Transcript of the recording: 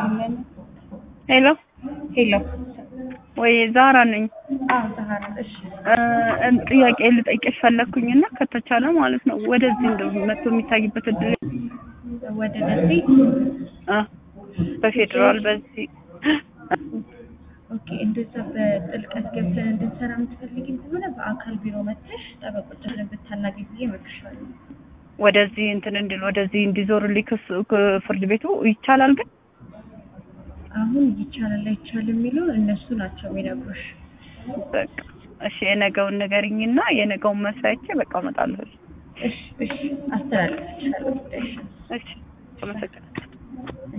ሄሎ ሄሎ ወይ ዛራ ነኝ። አዎ ዛህራ እሺ እ ጥያቄ ልጠይቅሽ ፈለግኩኝና ከተቻለ ማለት ነው ወደዚህ እንደው መጥቶ የሚታይበት እድል ወደ ደሴ እ በፌዴራል በዚህ ኦኬ እንደዛ በጥልቀት ገብተን እንድንሰራ የምትፈልጊ ከሆነ በአካል ቢሮ መጥተሽ ጠበቆችን ብታናገኝ ብዬ እመክርሻለሁ። ወደዚህ እንትን እንድል ወደዚህ እንዲዞርልኝ ክስ ክ- ፍርድ ቤቱ ይቻላል ግን አሁን ይቻላል አይቻልም የሚለውን እነሱ ናቸው የሚነግሩሽ። በቃ እሺ የነገውን ንገሪኝና የነገውን መስሪያቼ በቃ እመጣለሁ። እሺ እሺ አስተላልፍልሻለሁ ጉዳይሽን። እሺ አመሰግናለሁ።